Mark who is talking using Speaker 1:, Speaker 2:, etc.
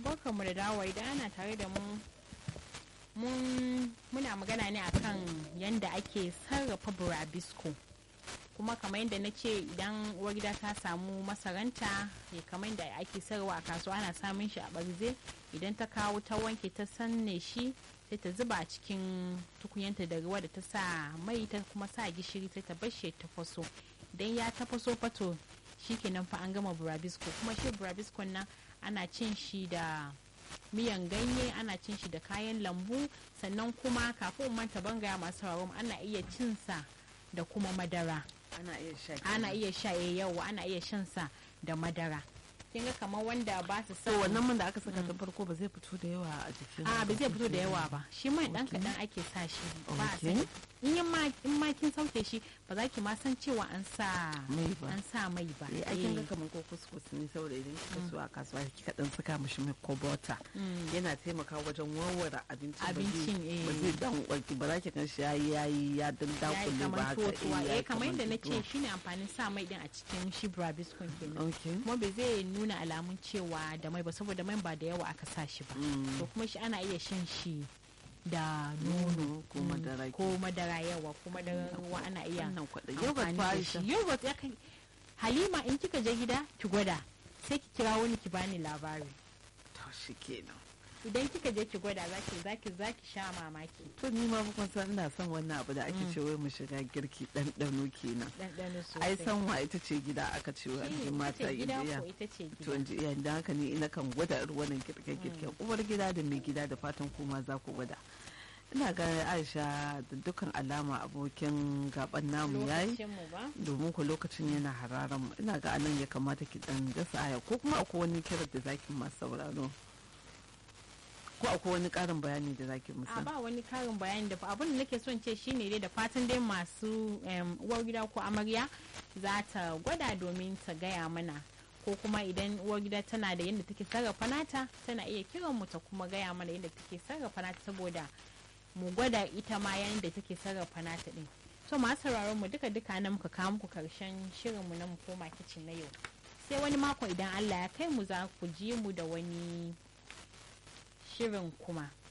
Speaker 1: barkanmu da dawowa idan ana tare da mu mun muna magana ne akan yadda ake sarrafa burabisko kuma kamar yadda na ce idan uwar gida ta samu masaranta ya kamar yadda ake sarrafa a kasuwa ana samun shi a barze idan ta kawo ta wanke ta sanne shi sai ta zuba a cikin tukunyanta da ruwa da ta sa mai ta kuma sa gishiri sai ta bar shi tafaso idan ya tafaso fato shikenan fa an gama burabisko kuma shi burabiskon nan ana cin shi da miyan ganye ana cin shi da kayan lambu sannan kuma kafin manta bangaya masu sauraron ana iya cin sa da kuma madara
Speaker 2: ana iya sha
Speaker 1: ana iya sha yawa ana iya shan sa da madara kin ga kamar wanda ba su sa
Speaker 2: to wannan man da aka saka tun farko ba zai fito da yawa a jikin
Speaker 1: a ba zai fito da yawa ba shi mai dan
Speaker 2: Okay.
Speaker 1: kadan ake sa shi ba a
Speaker 2: Okay.
Speaker 1: san in yin ma in ma kin sauke shi ba za ki ma san cewa an sa
Speaker 2: mai ba
Speaker 1: an sa mai ba
Speaker 2: eh akin ga
Speaker 1: Eh.
Speaker 2: kamar ko kuskus ne saboda idan kika so a kasuwa kika dan saka mishi mai ko butter
Speaker 1: Mm.
Speaker 2: yana taimakawa wajen warware abincin ba zai-
Speaker 1: Abincin, eh.
Speaker 2: ba zai dan warki ba za ki gan shi yayi yayi ya dan
Speaker 1: ya yi
Speaker 2: dakule ba
Speaker 1: kamar
Speaker 2: haka
Speaker 1: tuwa
Speaker 2: yayi
Speaker 1: eh kamar yadda na
Speaker 2: tuwo.
Speaker 1: ce shine amfanin sa mai din a cikin shi brabiskon kenan
Speaker 2: okay
Speaker 1: kuma bai zai nuna alamun cewa da mai ba saboda mai ba da yawa aka sa shi ba
Speaker 2: Mm.
Speaker 1: to kuma shi ana iya shan shi da nono
Speaker 2: ko
Speaker 1: Mm,
Speaker 2: madara
Speaker 1: ko madara yawa ko madara ruwa ana iya
Speaker 2: wannan kwaɗa yogurt
Speaker 1: amfani
Speaker 2: fa
Speaker 1: da
Speaker 2: Aisha
Speaker 1: shi yogurt ya kai halima in kika je gida ki gwada sai ki kira wani ki bani labari
Speaker 2: to shi kenan
Speaker 1: idan kika je ki gwada zaki zaki zaki sha mamaki
Speaker 2: to ni ma kun san ina son wannan abu da ake
Speaker 1: Mm.
Speaker 2: ce wai mu shiga girki ɗanɗano kenan
Speaker 1: ɗanɗano sosai
Speaker 2: ai san wa ita ce gida aka ce wa
Speaker 1: Shi
Speaker 2: an
Speaker 1: ita
Speaker 2: mata
Speaker 1: ce gida
Speaker 2: indiya
Speaker 1: ko ita ce
Speaker 2: to
Speaker 1: gida
Speaker 2: in ji iyayen da haka ne ina kan gwada irin wannan girke-girken uwar gida da mai gida da fatan kuma za ku gwada ina ga aisha da dukkan alama abokin gaban namu yayi
Speaker 1: lokacin mu ba
Speaker 2: domin ku lokacin yana hararan mu ina ga anan ya kamata ki dan dasa aya ko kuma akwai wani kiran da zaki masu sauraro ko akwai wani karin bayani da zaki
Speaker 1: a
Speaker 2: musa
Speaker 1: ba wani karin bayani da abin da nake son ce shine dai da fatan dai masu em, uwar gida ko amarya za ta gwada domin ta gaya mana ko kuma idan uwar gida tana da yadda take sarrafa nata tana iya kiran mu ta kuma gaya mana yadda take sarrafa nata saboda mu gwada ita ma yadda take sarrafa nata din so masu sauraron mu duka duka na muka kawo muku karshen shirin mu na mu koma kicin na yau sai wani mako idan Allah ya kai mu za ku ji mu da wani shirin kuma